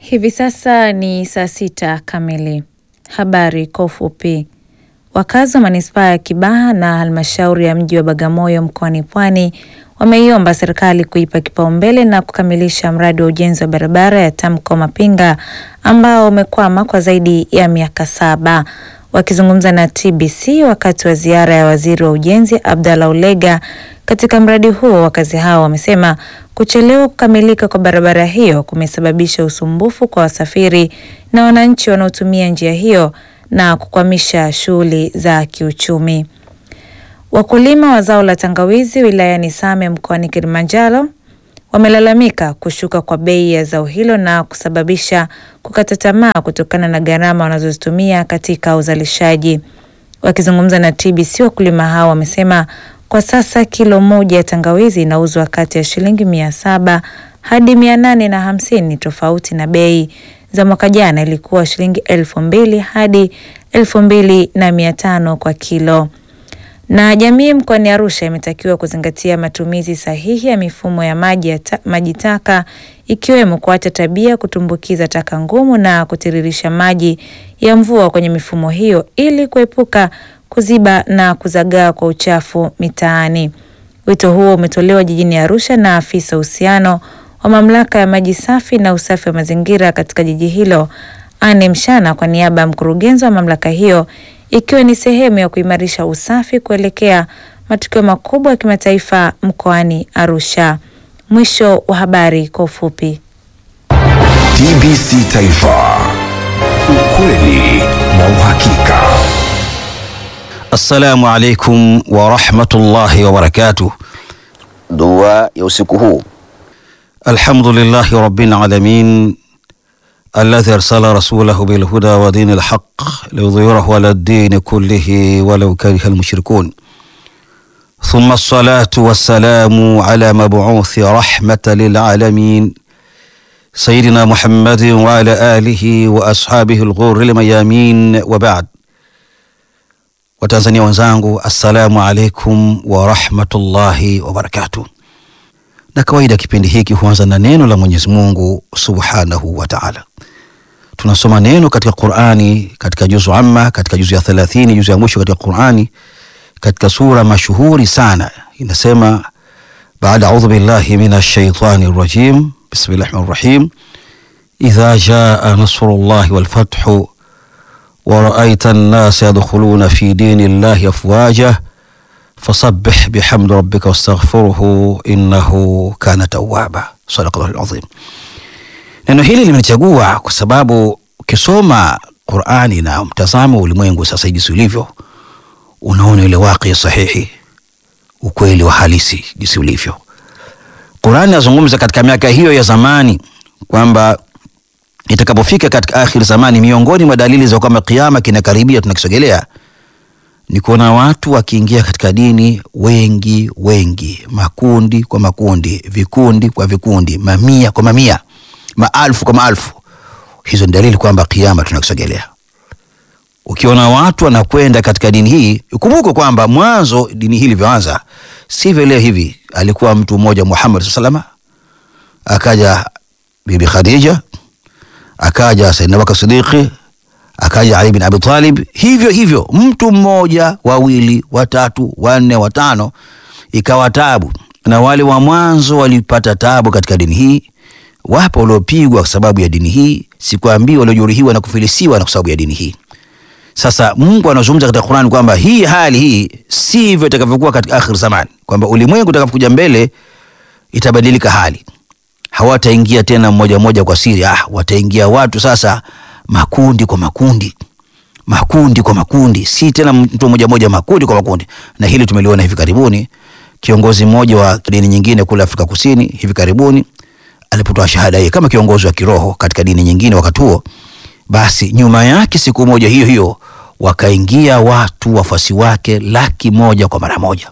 Hivi sasa ni saa sita kamili. Habari kwa ufupi. Wakazi wa manispaa ya Kibaha na halmashauri ya mji wa Bagamoyo mkoani Pwani wameiomba serikali kuipa kipaumbele na kukamilisha mradi wa ujenzi wa barabara ya Tamko Mapinga ambao umekwama kwa zaidi ya miaka saba. Wakizungumza na TBC wakati wa ziara ya waziri wa ujenzi Abdallah Ulega katika mradi huo, wakazi hao wamesema kuchelewa kukamilika kwa barabara hiyo kumesababisha usumbufu kwa wasafiri na wananchi wanaotumia njia hiyo na kukwamisha shughuli za kiuchumi. Wakulima wa zao la tangawizi wilayani Same mkoani Kilimanjaro wamelalamika kushuka kwa bei ya zao hilo na kusababisha kukata tamaa kutokana na gharama wanazozitumia katika uzalishaji. Wakizungumza na TBC, wakulima hao wamesema kwa sasa kilo moja ya tangawizi inauzwa kati ya shilingi mia saba hadi mia nane na hamsini tofauti na bei za mwaka jana ilikuwa shilingi elfu mbili hadi elfu mbili na mia tano kwa kilo. Na jamii mkoani Arusha imetakiwa kuzingatia matumizi sahihi ya mifumo ya maji ya ta, maji taka ikiwemo kuacha tabia kutumbukiza taka ngumu na kutiririsha maji ya mvua kwenye mifumo hiyo ili kuepuka kuziba na kuzagaa kwa uchafu mitaani. Wito huo umetolewa jijini Arusha na afisa uhusiano wa mamlaka ya maji safi na usafi wa mazingira katika jiji hilo Anne Mshana kwa niaba ya mkurugenzi wa mamlaka hiyo ikiwa ni sehemu ya kuimarisha usafi kuelekea matukio makubwa ya kimataifa mkoani Arusha. Mwisho wa habari kwa ufupi. TBC Taifa, ukweli na uhakika. Assalamu alaikum warahmatullahi wabarakatuh. Dua ya usiku huu. Alhamdulillahi rabbil alamin alladhi arsala rasulahu bilhuda wa dini lhaq liyudhhirahu ala ddini kullihi walau kariha almushrikun thumma assalatu wassalamu ala mabuuthi rahmata lilalamin sayidina Muhammadin wa ala alihi wa ashabihi lghurri lmayamin wa ba'd. Watanzania wenzangu, assalamu alaikum warahmatullahi wabarakatuh. Na kawaida kipindi hiki huanza na neno la Mwenyezi Mungu subhanahu wa taala. Tunasoma neno katika Qurani, katika juzu amma, katika juzu ya thelathini, juzu ya mwisho katika Qurani, katika sura mashuhuri sana inasema, baada audhu billahi minash shaitani rajim, bismillahi rahmani rahim, idha jaa nasrullahi wal fathu wa raaita an-nasa yadkhuluna fi dini llahi afwaja fasabbih bihamdi rabbika wastaghfiruhu innahu kana tawwaba. Sadaqallahu alazim. Neno hili limechagua kwa sababu ukisoma Qur'ani na mtazamo ulimwengu sasa jinsi ulivyo, unaona ile waqi sahihi, ukweli wa halisi jinsi ulivyo. Qur'ani nazungumza katika miaka hiyo ya zamani kwamba itakapofika katika akhir zamani, miongoni mwa dalili za kwamba kiyama kinakaribia, tunakisogelea ni kuona watu wakiingia katika dini wengi wengi, makundi kwa makundi, vikundi kwa vikundi, mamia kwa mamia, maalfu kwa maalfu. Hizo ni dalili kwamba kiyama tunakisogelea. Ukiona watu wanakwenda katika dini hii, ukumbuke kwamba mwanzo dini hii ilivyoanza sivyo leo hivi. Alikuwa mtu mmoja Muhammad sallallahu akaja Bibi Khadija, akaja Sayyidina Abubakar Siddiqi akaja Ali bin Abi Talib, hivyo hivyo, mtu mmoja, wawili, watatu, wanne, watano, ikawa tabu. Na wale wa mwanzo walipata tabu katika dini hii. Wapo waliopigwa kwa sababu ya dini hii, sikwambii waliojeruhiwa na kufilisiwa na kwa sababu ya dini hii. Sasa Mungu anazungumza katika Qur'an kwamba hii hali hii sivyo itakavyokuwa katika akhir zamani, kwamba ulimwengu utakapokuja mbele itabadilika hali, hawataingia tena mmoja mmoja kwa siri. Ah, wataingia watu sasa makundi kwa makundi, makundi kwa makundi, si tena mtu mmoja mmoja, makundi kwa makundi. Na hili tumeliona hivi karibuni, kiongozi mmoja wa dini nyingine kule Afrika Kusini hivi karibuni alipotoa shahada hii kama kiongozi wa kiroho katika dini nyingine wakati huo, basi nyuma yake siku moja hiyo hiyo wakaingia watu wafuasi wake laki moja kwa mara moja.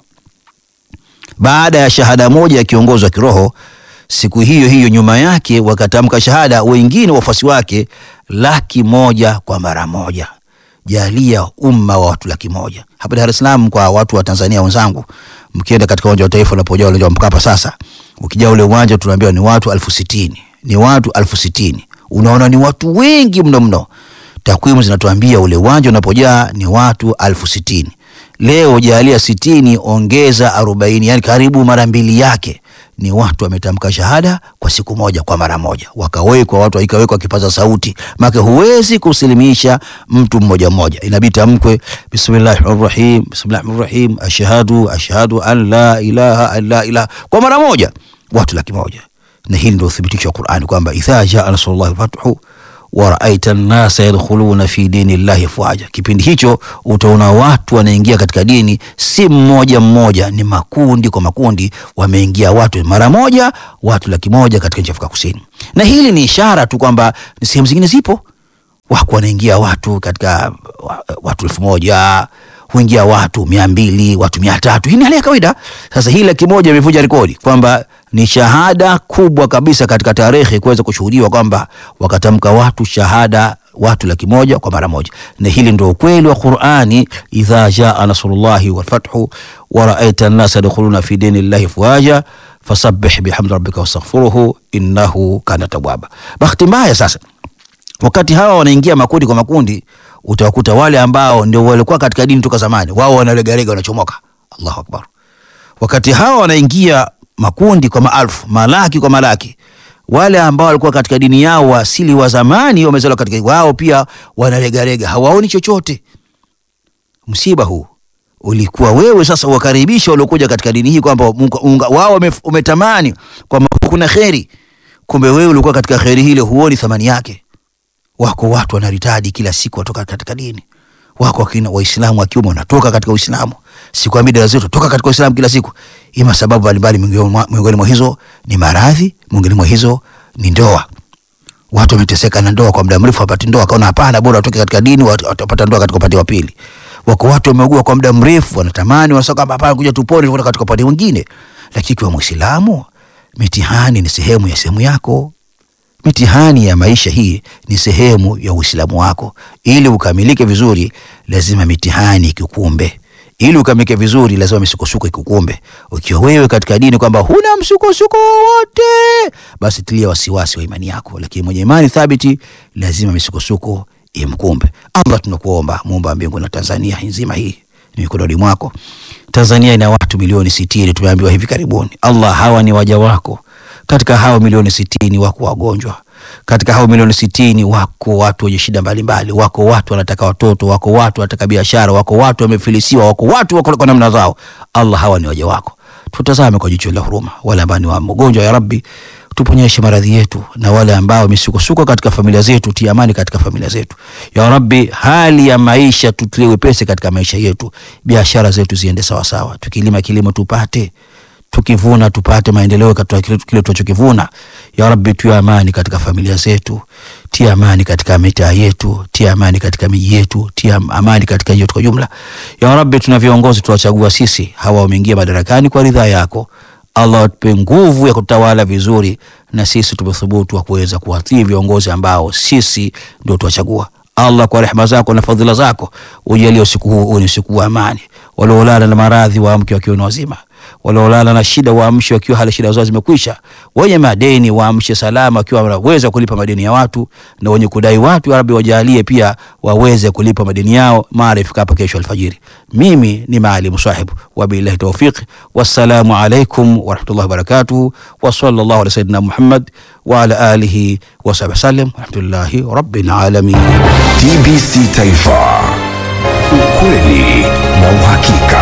Baada ya shahada moja ya kiongozi wa kiroho siku hiyo hiyo nyuma yake wakatamka shahada wengine wafuasi wake laki moja kwa mara moja. Jalia umma wa watu laki moja hapa Dar es Salaam. Kwa watu wa Tanzania wenzangu, mkienda katika uwanja wa Taifa unapojaa uwanja wa Mkapa, sasa ukijaa ule uwanja tunaambiwa ni watu elfu sitini ni watu elfu sitini unaona ni watu wengi mno mno. Takwimu zinatuambia ule uwanja unapojaa ni watu alfu sitini. Leo jalia sitini ongeza arobaini, yani karibu mara mbili yake ni watu wametamka shahada kwa siku moja, kwa mara moja, wakawekwa watu, ikawekwa kipaza sauti, maana huwezi kusilimisha mtu mmoja mmoja, inabidi tamkwe bismillahir rahmanir rahim, bismillahir rahmanir rahim, ashhadu ashhadu an la ilaha illa ilaha, kwa mara moja, watu laki moja. Na hili ndio uthibitisho wa Qur'ani kwamba idha jaa nasrullahi fathu wa raaita nnasa yadkhuluna fi dini llahi afwaja, kipindi hicho utaona watu wanaingia katika dini, si mmoja mmoja, ni makundi kwa makundi, wameingia watu mara moja, watu laki moja katika nchi ya Afrika Kusini. Na hili ni ishara tu kwamba ni sehemu zingine zipo wako wanaingia watu katika wa- watu elfu moja huingia watu mia mbili watu mia tatu Hii ni hali ya kawaida. Sasa hii laki moja imevunja rekodi kwamba ni shahada kubwa kabisa katika tarehe kuweza kushuhudiwa kwamba wakatamka watu shahada watu laki moja kwa mara moja, na hili ndio ukweli wa Qur'ani, idha jaa nasrullahi walfathu wa raaita nnasa yadkhuluna fi dini llahi afwaja fasabbih bihamdi rabbika wastaghfiruhu innahu kana tawwaba. Bahati mbaya sasa wakati hawa wanaingia makundi kwa makundi, utawakuta wale ambao ndio walikuwa katika dini toka zamani, wao wanalegalega, wanachomoka. Allahu akbar! Wakati hawa wanaingia makundi kwa maalfu, malaki kwa malaki, wale ambao walikuwa katika dini yao wa asili wa zamani, wamezaliwa katika wao pia wanalegalega, hawaoni chochote. Msiba huu ulikuwa wewe sasa wakaribisha waliokuja katika dini hii kwamba munga- unga- wao wame- umetamani kwamba kuna kheri, kumbe wewe ulikuwa katika kheri hile, huoni thamani yake. Wako watu wanaritadi kila siku watoka katika dini. Wako wakina Waislamu wa kiume wanatoka katika Uislamu. Sikwambii dada zetu toka katika Uislamu kila siku. Ima sababu mbalimbali, miongoni mwa- miongoni mwa hizo ni maradhi, miongoni mwa hizo ni ndoa. Watu wameteseka na ndoa kwa muda mrefu, wapati ndoa, akaona hapana, bora watoke katika dini, wat- watapata ndoa katika upande wa pili. Wako watu wameugua kwa muda mrefu, wanatamani wanasema kwamba hapana, kuja tupone kutoka katika upande mwingine. Lakini kwa Muislamu, mitihani ni sehemu ya sehemu yako mitihani ya maisha hii ni sehemu ya Uislamu wako. Ili ukamilike vizuri, lazima mitihani ikukumbe. Ili ukamilike vizuri, lazima misukosuko ikukumbe. Ukiwa wewe katika dini kwamba huna msukosuko wowote, basi tilia wasiwasi wa imani yako, lakini mwenye imani thabiti lazima misukosuko imkumbe. Allah, tunakuomba muumba wa mbingu na Tanzania nzima hii ni mikononi mwako. Tanzania ina watu milioni sitini, tumeambiwa hivi karibuni. Allah, hawa ni waja wako katika hao milioni sitini wako wagonjwa, katika hao milioni sitini wako watu wenye shida mbalimbali, wako watu wanataka watoto, wako watu wanataka biashara, wako watu wamefilisiwa, wako watu wako kwa namna zao. Allah, hawa ni waja wako, tutazame kwa jicho la huruma. Wale ambao ni wagonjwa, ya Rabbi, tuponyeshe maradhi yetu, na wale ambao misukosuko katika familia zetu, tia amani katika familia zetu. Ya Rabbi, hali ya maisha tutie wepesi katika maisha yetu, biashara zetu ziende sawasawa, tukilima kilimo tupate tukivuna tupate maendeleo katika kile kile tunachokivuna. Ya Rabbi, tia amani katika familia zetu, tia amani katika mitaa yetu, tia amani katika miji yetu, tia amani katika nchi yetu kwa jumla. Ya Rabbi, tuna viongozi tuwachagua sisi, hawa wameingia madarakani kwa ridhaa yako. Allah atupe nguvu ya kutawala vizuri, na sisi tumethubutu wa kuweza kuwatii viongozi ambao sisi ndio tuwachagua. Allah, kwa rehema zako na fadhila zako, ujalie usiku huu uwe ni usiku wa amani. Waliolala na maradhi waamke wakiwa ni wazima, waliolala na shida waamshe wakiwa hali shida zao zimekwisha, wenye madeni waamshe salama wakiwa wanaweza kulipa madeni ya watu, na wenye kudai watu, ya Rabbi, wajalie pia waweze kulipa madeni yao mara ifikapo kesho alfajiri. Mimi ni Maalim Sahibu, wabillahi tawfiq, wassalamu alaikum warahmatullahi wabarakatuh, wa sallallahu ala sayyidina Muhammad wa ala alihi wa sahbihi wasallam, walhamdulillahi rabbil alamin. TBC Taifa, ukweli na uhakika.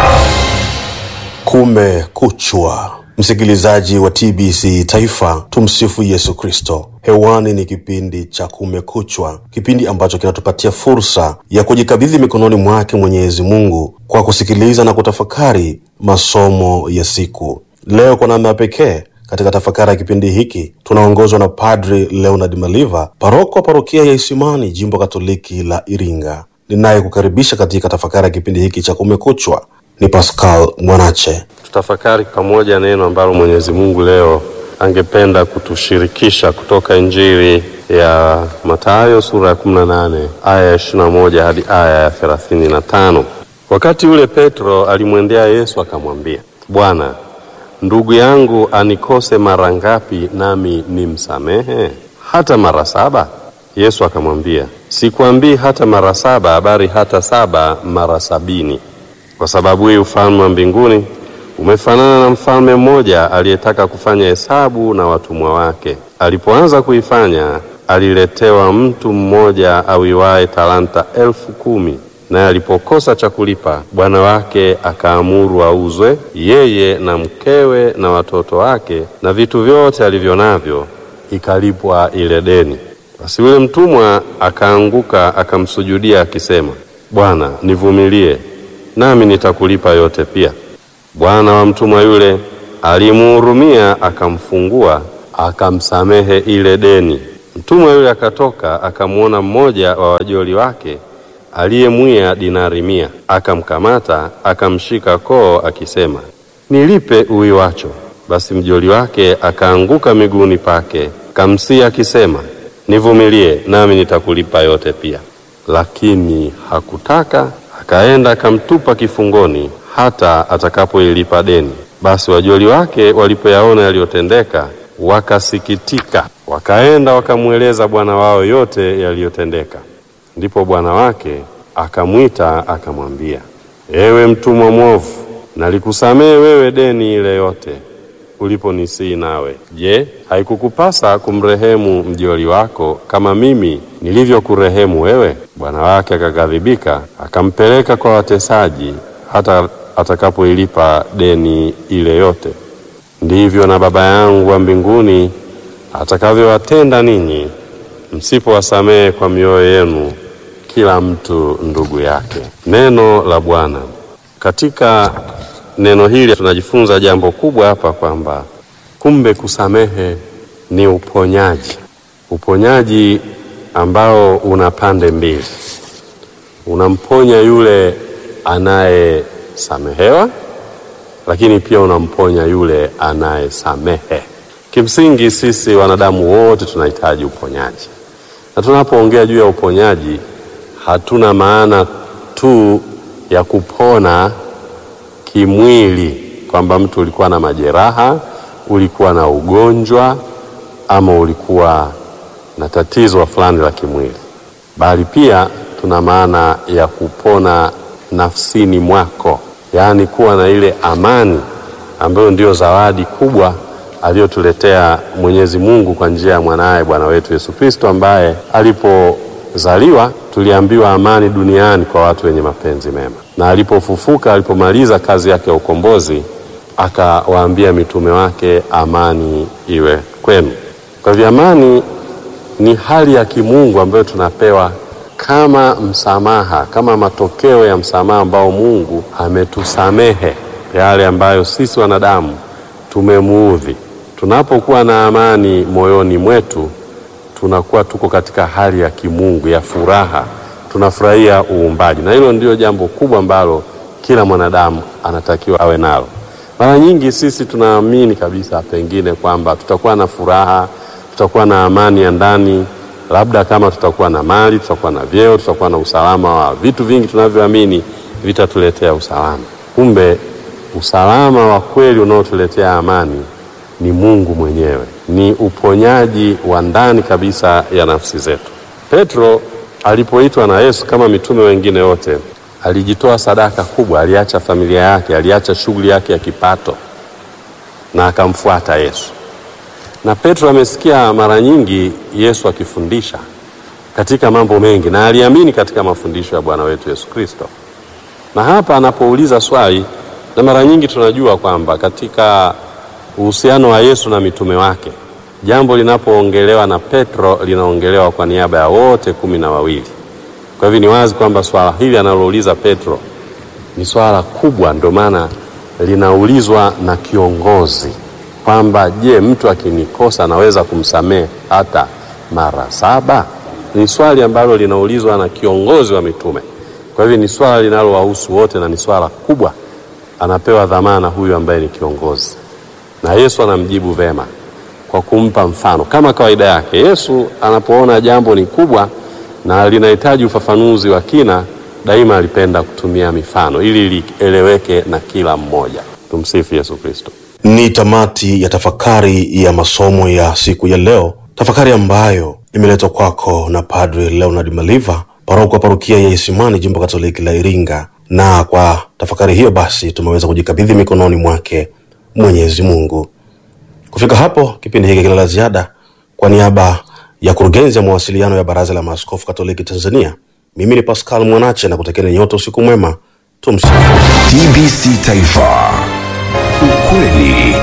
Kumekuchwa, msikilizaji wa TBC Taifa, tumsifu Yesu Kristo. Hewani ni kipindi cha Kumekuchwa, kipindi ambacho kinatupatia fursa ya kujikabidhi mikononi mwake Mwenyezi Mungu kwa kusikiliza na kutafakari masomo ya siku. Leo kwa namna ya pekee katika tafakari ya kipindi hiki tunaongozwa na Padri Leonard Maliva, paroko wa parokia ya Isimani, jimbo Katoliki la Iringa. Ninayekukaribisha katika tafakari ya kipindi hiki cha Kumekuchwa ni Pascal Mwanache. Tutafakari pamoja neno ambalo Mwenyezi Mungu leo angependa kutushirikisha kutoka Injili ya Mathayo sura ya 18 aya ya 21 hadi aya ya 35. Wakati ule Petro alimwendea Yesu akamwambia, Bwana, ndugu yangu anikose mara ngapi nami nimsamehe? hata mara saba? Yesu akamwambia, sikwambii hata mara saba, bali hata saba mara sabini. Kwa sababu hii ufalme wa mbinguni umefanana na mfalme mmoja aliyetaka kufanya hesabu na watumwa wake. Alipoanza kuifanya, aliletewa mtu mmoja awiwaye talanta elfu kumi naye alipokosa cha kulipa, bwana wake akaamuru auzwe, yeye na mkewe na watoto wake na vitu vyote alivyo navyo, ikalipwa ile deni. Basi yule mtumwa akaanguka akamsujudia akisema, Bwana, nivumilie, nami nitakulipa yote pia. Bwana wa mtumwa yule alimuhurumia, akamfungua, akamsamehe ile deni. Mtumwa yule akatoka, akamwona mmoja wa wajoli wake aliyemwia dinari mia, akamkamata, akamshika koo, akisema, nilipe uwiwacho. Basi mjoli wake akaanguka miguuni pake, kamsihi akisema, nivumilie, nami nitakulipa yote pia. Lakini hakutaka, akaenda akamtupa kifungoni hata atakapoilipa deni. Basi wajoli wake walipoyaona yaliyotendeka, wakasikitika, wakaenda wakamweleza bwana wao yote yaliyotendeka. Ndipo bwana wake akamwita akamwambia, ewe mtumwa mwovu, nalikusamehe wewe deni ile yote uliponisii nawe. Je, haikukupasa kumrehemu mjoli wako kama mimi nilivyokurehemu wewe? Bwana wake akaghadhibika, akampeleka kwa watesaji hata atakapoilipa deni ile yote. Ndivyo na Baba yangu wa mbinguni atakavyowatenda ninyi msipowasamehe kwa mioyo yenu kila mtu ndugu yake. Neno la Bwana. Katika neno hili tunajifunza jambo kubwa hapa kwamba kumbe kusamehe ni uponyaji, uponyaji ambao una pande mbili. Unamponya yule anayesamehewa, lakini pia unamponya yule anayesamehe. Kimsingi sisi wanadamu wote tunahitaji uponyaji, na tunapoongea juu ya uponyaji hatuna maana tu ya kupona kimwili, kwamba mtu ulikuwa na majeraha, ulikuwa na ugonjwa, ama ulikuwa na tatizo fulani la kimwili, bali pia tuna maana ya kupona nafsini mwako, yaani kuwa na ile amani ambayo ndio zawadi kubwa aliyotuletea Mwenyezi Mungu kwa njia ya mwanaye Bwana wetu Yesu Kristo, ambaye alipozaliwa tuliambiwa amani duniani kwa watu wenye mapenzi mema, na alipofufuka, alipomaliza kazi yake ya ukombozi, akawaambia mitume wake, amani iwe kwenu. Kwa hivyo amani ni hali ya kimungu ambayo tunapewa kama msamaha, kama matokeo ya msamaha ambao Mungu ametusamehe yale ambayo sisi wanadamu tumemuudhi. Tunapokuwa na amani moyoni mwetu, tunakuwa tuko katika hali ya kimungu ya furaha, tunafurahia uumbaji, na hilo ndio jambo kubwa ambalo kila mwanadamu anatakiwa awe nalo. Mara nyingi sisi tunaamini kabisa pengine kwamba tutakuwa na furaha, tutakuwa na amani ya ndani, labda kama tutakuwa na mali, tutakuwa na vyeo, tutakuwa na usalama wa vitu vingi tunavyoamini vitatuletea usalama. Kumbe usalama wa kweli unaotuletea amani ni Mungu mwenyewe, ni uponyaji wa ndani kabisa ya nafsi zetu. Petro alipoitwa na Yesu kama mitume wengine wote, alijitoa sadaka kubwa, aliacha familia yake, aliacha shughuli yake ya kipato na akamfuata Yesu. Na Petro amesikia mara nyingi Yesu akifundisha katika mambo mengi, na aliamini katika mafundisho ya Bwana wetu Yesu Kristo. Na hapa anapouliza swali, na mara nyingi tunajua kwamba katika uhusiano wa Yesu na mitume wake, jambo linapoongelewa na Petro linaongelewa kwa niaba ya wote kumi na wawili. Kwa hivyo ni wazi kwamba swala hili analouliza Petro ni swala kubwa, ndio maana linaulizwa na kiongozi kwamba je, mtu akinikosa naweza kumsamehe hata mara saba? Ni swali ambalo linaulizwa na kiongozi wa mitume. Kwa hivyo ni swala linalowahusu wote na ni swala kubwa, anapewa dhamana huyu ambaye ni kiongozi, na Yesu anamjibu vema kwa kumpa mfano. Kama kawaida yake, Yesu anapoona jambo ni kubwa na linahitaji ufafanuzi wa kina, daima alipenda kutumia mifano ili lieleweke na kila mmoja. Tumsifu Yesu Kristo. Ni tamati ya tafakari ya masomo ya siku ya leo tafakari ambayo imeletwa kwako na Padre Leonard Maliva, paroko wa parokia ya Isimani, jimbo Katoliki la Iringa. Na kwa tafakari hiyo basi tumeweza kujikabidhi mikononi mwake Mwenyezi Mungu. Kufika hapo, kipindi hiki kila la ziada, kwa niaba ya kurugenzi ya mawasiliano ya Baraza la Maaskofu Katoliki Tanzania, mimi ni Pascal Mwanache na kutakieni nyote usiku mwema. Tumsifu TBC Taifa, ukweli